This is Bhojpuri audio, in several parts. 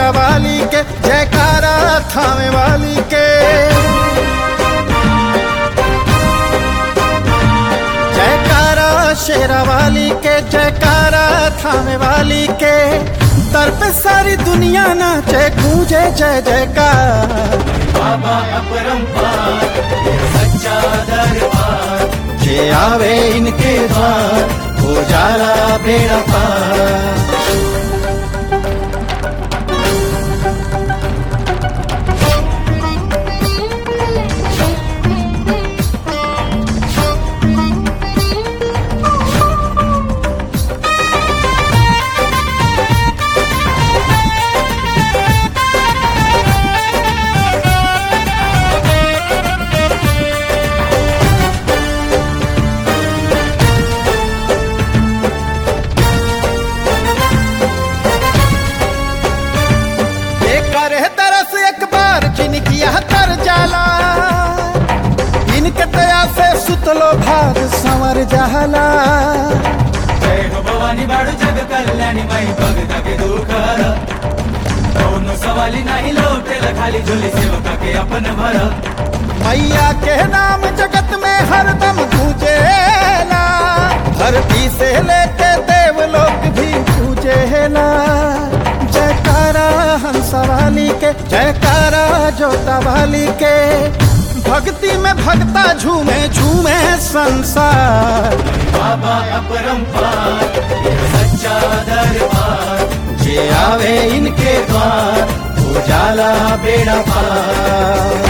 शेरा वाली के जयकारा थामे वाली के जयकारा शेरा वाली के जयकारा थामे वाली के दर पे सारी दुनिया नाचे गूंजे जय जयकार बाबा अपरंपार सच्चा दरबार जे आवे इनके द्वार हो जाला बेड़ा पार ये करे तरस एक बार जिनकी यह तर जाला इनके दया से सुतलो भाग संवर जाला जय हो भवानी बाळू जग कल्याणी माई भगता के दुखर दोनों सवाली नाही लोटेल खाली झोली सेवका के अपन भर मैया के नाम जगत में हरदम पूजेला धरती से लेके देवलोक भी पूजेला जयकारा हंस वाली के जयकारा जोता वाली के भक्ति में भक्ता झूमे झूमे संसार बाबा अपरंपार सच्चा दरबार जे आवे इनके द्वार उजाला बेड़ा पार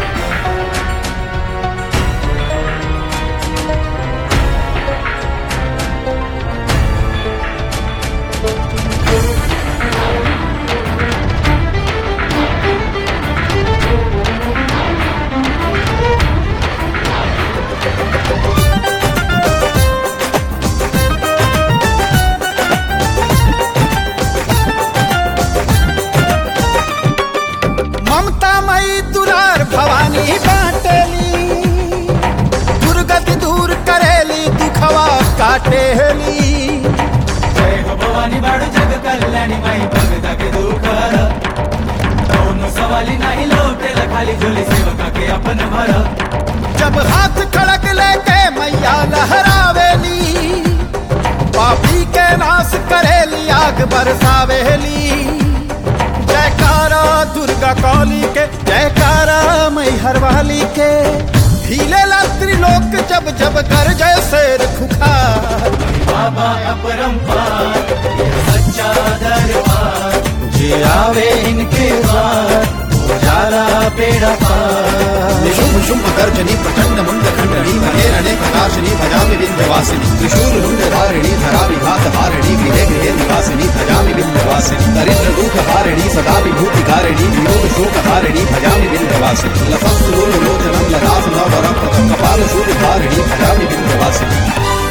ममता मई दुरार भवानी बाटेली दुर्गति दूर करेली दुखवा काटेली जय हो भवानी बाळू जग कल्याणी माई भगता के दुखर दोनों सवाली नाही लोटेल खाली झोली सेवका के अपन भर जब हाथ खड़क लेके मैया लहरावेली पापी के नाश करेली आग बरसावेली जयकारा दुर्गा कौली के जयकारा मैहर वाली के हिले त्रिलोक जब जब कर जय शेर खुखार बाबा अपरंपार सच्चा दरबार जे आवे इनके द्वार उजाला बेड़ा पार निशुम्भ शुम्भ गर्जनी प्रचंड मुंड खंडनी महेरणे प्रकाशिनी भजामि विंध्यवासिनी त्रिशूल मुंड धारिणी धरा विघात हारिणी गृहे गृहे निवासिनी भजामि विंध्यवासिनी दरिद्र दुख हारिणी सदा विभूति कारिणी वियोग शोक हारिणी भजामि विंध्यवासिनी लसस्तु लोचनम ललास नवरम प्रथम कपाल शूल धारिणी भजामि विंध्यवासिनी